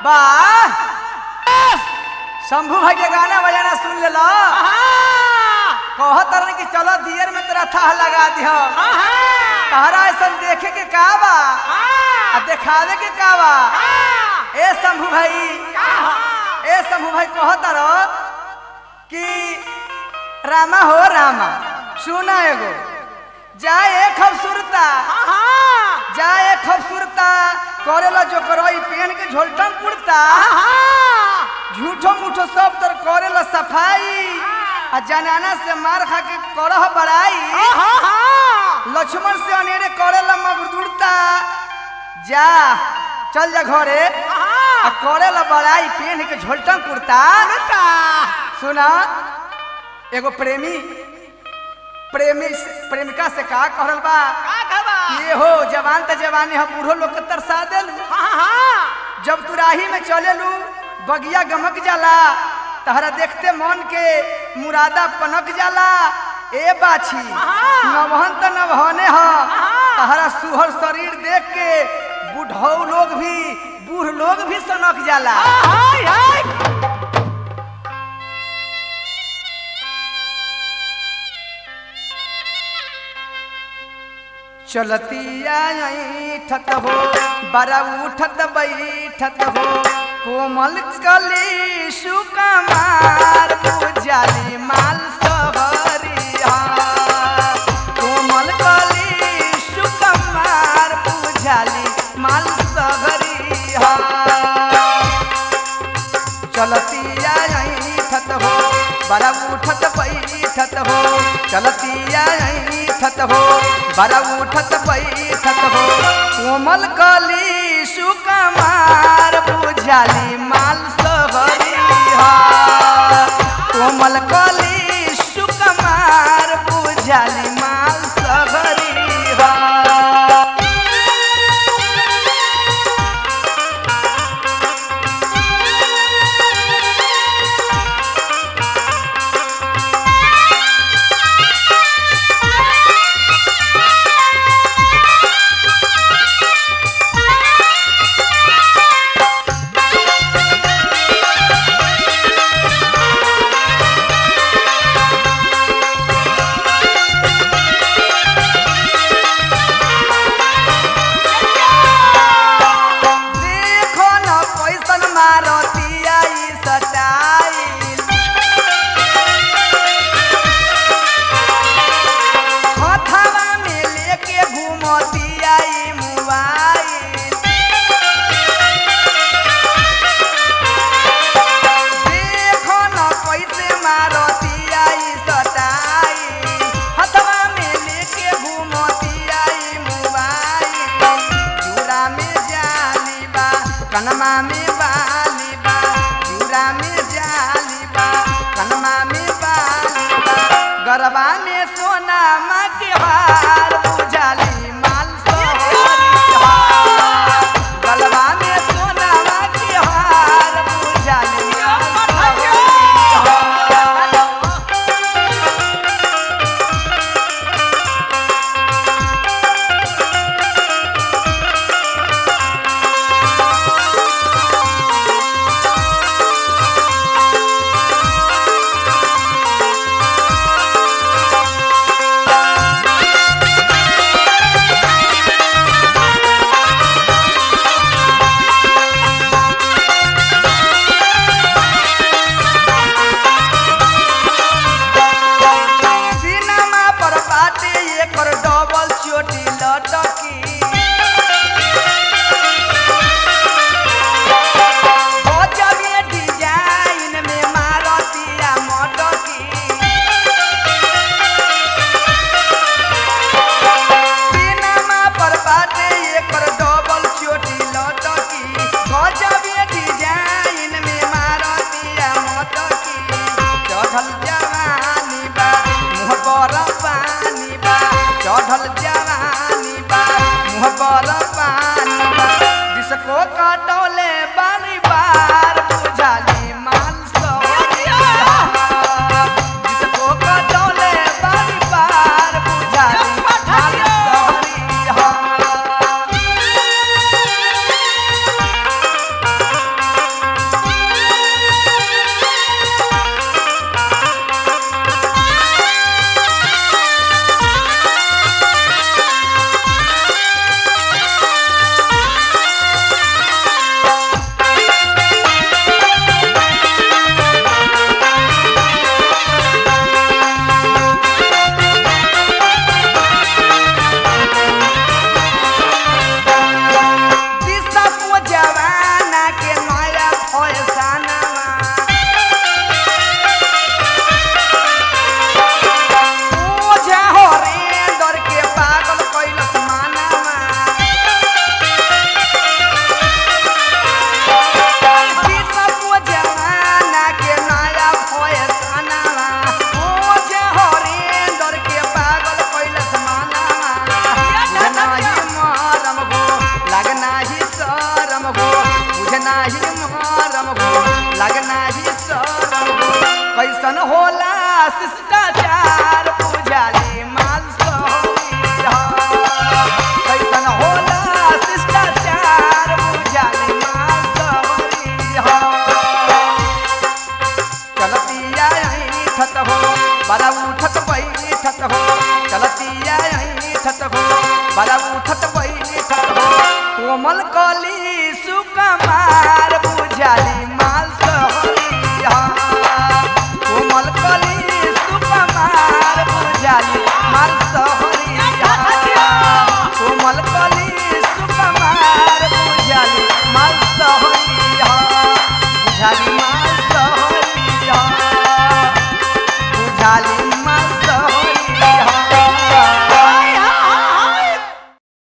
वाह शंभू भाई के गाना बजाना सुन ले लो कहत रहन कि चलो दियर में तेरा थाह लगा दिह तहरा ऐसा देखे के का बा आ देखावे के का बा ए शंभू भाई ए शंभू भाई कहत रहो कि रामा हो रामा सुना एगो जाए खूबसूरता जाए खूबसूरता करेला जो करई पेन के झोलटम कुर्ता झूठो मूठो सब तर करेला सफाई आ जनाना से मार खा के करह बड़ाई लक्ष्मण से अनेरे करेला मगदुरता जा चल जा घरे आ करेला बड़ाई पेन के झोलटम कुर्ता सुना एगो प्रेमी प्रेमी से- प्रेमिका से का कहल बा ये हो जवान त जवानी हम बूढ़ो लोग के तरसा देलू जब तू राही में चलेलू बगिया गमक जाला तहरा देखते मन के मुरादा पनक जाला ए बाछी नवहन त नवहने ह तहरा सुहर शरीर देख के बूढ़ो लोग भी बूढ़ लोग भी सनक जाला चलतिया ठत हो बड़ा उठत बैठत हो कोमल कली सुकमार बुझाली माल सहरिया कोमल कली सुकमार बुझाली माल सहरिया चलतिया ठत हो बड़ा उठत बैठत हो चलतिया ठत हो बड़ा उठत बैठत हो कोमल कली सुकमार बुझाली माल सहरिया कोमल कली सुकमार बुझाली माल सहरिया देखो न कैसन मारतिया ई सटाइल हथवा में लेके घूमतिया ई मोबाइल देखो न कैसे मारतिया ई सटाइल हथवा में लेके घूमतिया ई मोबाइल चूड़ा में जाली बा कनमा में बाली बा चूड़ा में जाली बा कनमा में बाली बा गरबा में सोना माँ के हार बुझाली माल सोहरिया गलबा में सोना माँ के हार बुझाली माल सोहरिया नरम हो लगना ही शरम हो कैसन होला शिष्टाचार पूजाली माल सोनी हो कैसन होला शिष्टाचार पूजाली माल सोनी हो चलतिया ठत हो बड़ा उठत बैठत हो चलतिया ठत हो बड़ा उठत बैठत हो कोमल कली सुकमा